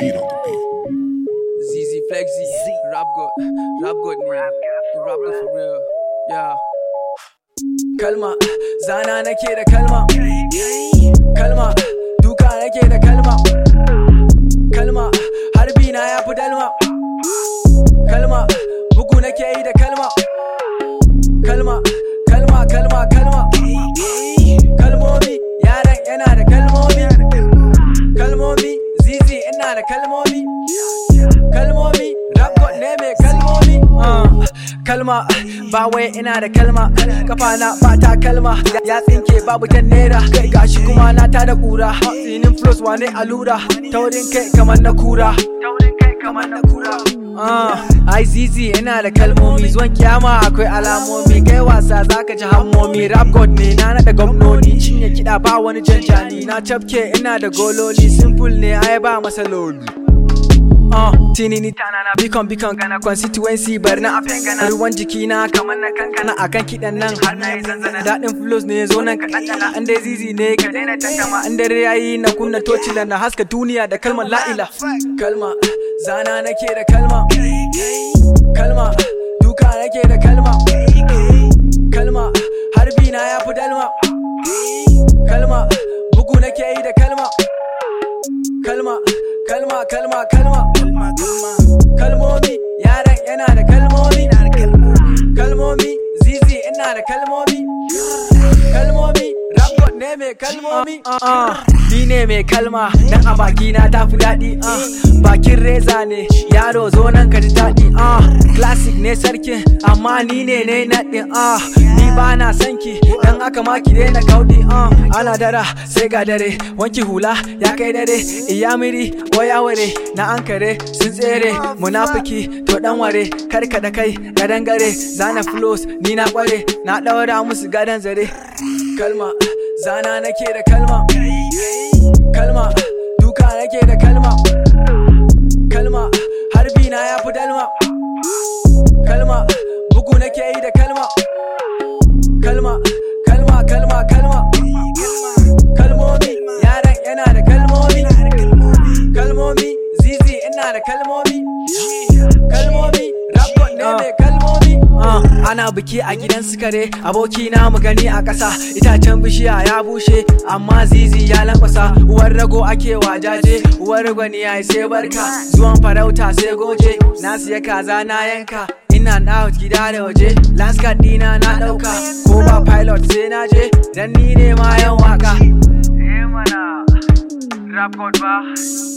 beat on the beat. ZZ Flexi, Rap God, Rap God ne, Rap God for real, yeah. Kalma, zana nake da kalma, kalma, duka nake da kalma, kalma, harbi na ya fi dalma, kalma, bugu nake yi da kalma, kalma, kalma, kalma, kalma, kalmomi, yaran yana da kalmomi, kalmomi, zizi ina da kalmomi. kalmomi rap god ne mai kalmomi uh, kalma ba wai ina da kalma kafa na ba ta kalma ya tsinke babu ta naira kai gashi kuma na ta da kura tsinin flows wane allura taurin kai kamar na kura Uh, ai zizi ina da kalmomi zuwan kiyama akwai alamomi kai wasa zaka ji hammomi rap god ne na nada gwamnoni cinye kiɗa ba wani janjani na cafke ina da gololi simple ne ai ba masaloli Uh, tinini tanana bikon bikon gana constituency bar na afen gana ruwan jiki na kamar na kankana akan kidan nan har na yi zanzana daɗin flows ne zo nan ka ɗanɗana an dai zizi ne ka daina tantama an dare yayi na kunna tocila na haska duniya da kalmar la'ila kalma zana nake da kalma kalma duka nake da kalma kalma harbi na ya fi dalma kalma bugu nake yi da kalma kalma kalma kalma kalma kalmomi yaran yana da kalmomi kalmomi zizi ina da kalmomi kalmomi rap ne mai kalmomi ni ne mai kalma dan a baki na tafi daɗi bakin reza ne yaro zo nan ka ji daɗi classic ne sarkin amma ni ne ne naɗin ni ba na sanki dan aka maki daina kauɗi ana dara sai ga dare wanki hula ya kai dare iyamiri waya ware na ankare sun tsere munafiki to dan ware karka da kai gadan gare zana flows ni na kware na ɗaura musu gadan zare kalma zana nake da kalma kalma duka nake da kalma kalma harbi na ya fi dalma kalma bugu nake yi da kalma kalma kalma kalma kalma kalmomi yaran yana da kalmomi kalmomi zizi ina da kalmomi kalmomi rap ne mai kalmomi ana biki a gidan sukare aboki na mu gani a ƙasa itacen bishiya ya bushe amma zizi ya lankwasa uwar rago ake wajaje uwar gwani ya sai barka zuwan farauta sai goje na siya kaza na yanka ina na gida da waje last card dina na ɗauka ko ba pilot sai na je dan ni ne ma yan waka Eh mana, rap god ba,